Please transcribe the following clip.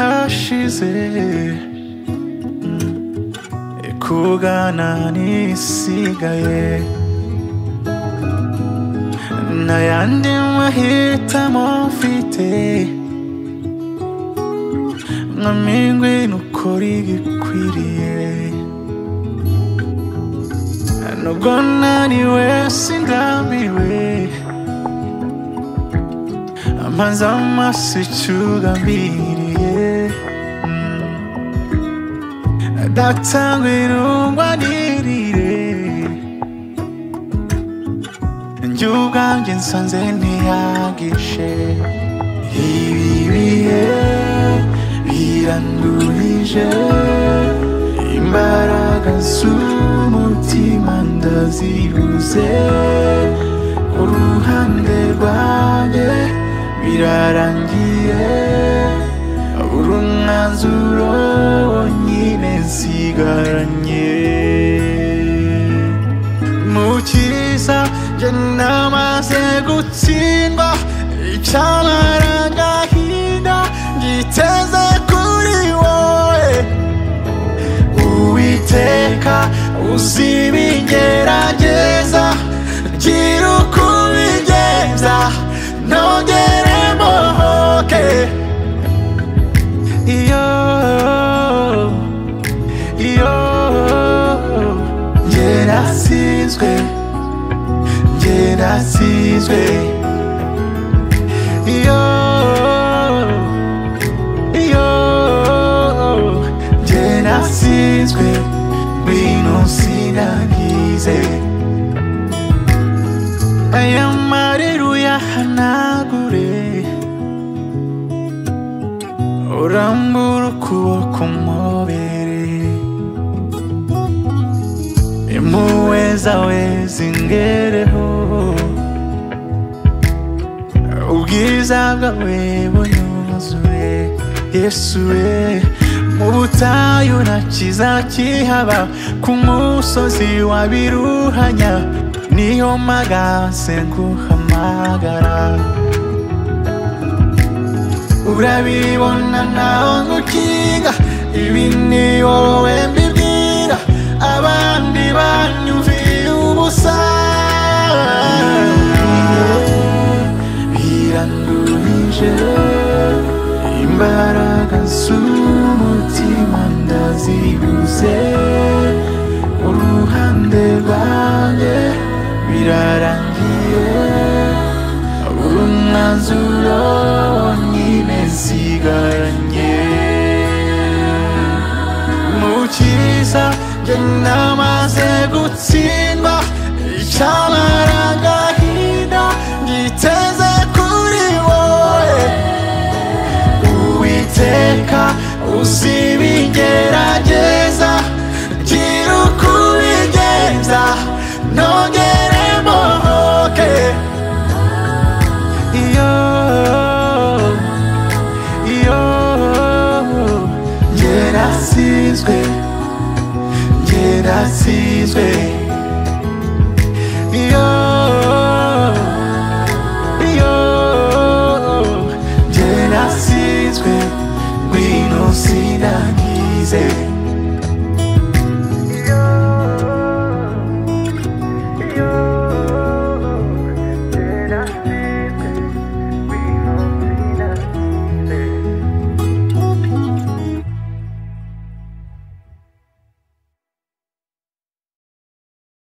ishize kubwana nisigaye n'ayandi mahitamo mfite mwami ngwino ukore igikwiriye nubwo naniwe sindambiwe amaze amaso icyo ugambiriye data ngwino ungwanirire njye ubwanjye nsanze ntiyagishe ibi bihe birandurije imbaraga z'umutima ndazibuze uruhande rwanjye birarangiye uri umwanzuro wonyine nsigaranye mu cyiza njye namaze gutsindwa icyamara agahinda ngiteze kuri wowe uwiteka uzi ibigerageza gira uko ubigenza ntongere mbohoke iyo iyo njye nasizwe njye nasizwe iyo iyo njye nasizwe ngwino sinangize aya marira uyahanagure urambura ukuboko umubere impuhwe zawe zingereho ubwiza bwawe bunyuzuye yesu we mu butayu nta kiza kihaba ku musozi wa biruhanya niyo magase nguhamagara urabibona nawe ngukinga ibi ni wowe mbibwira abandi banyumviye ubusa birandurije imbaraga z'umutima ndazibuze uruhande rwanjye birarangiye umwanzuro wonyine nsigaranye mu cyiza njye namaze gutsindwa icyamara agahinda ngiteze kuri wowe uwiteka uzi ibigerageza gira uko ubigenza ntongere mbohoke iyo iyo njye nasizwe njye nasizwe iyo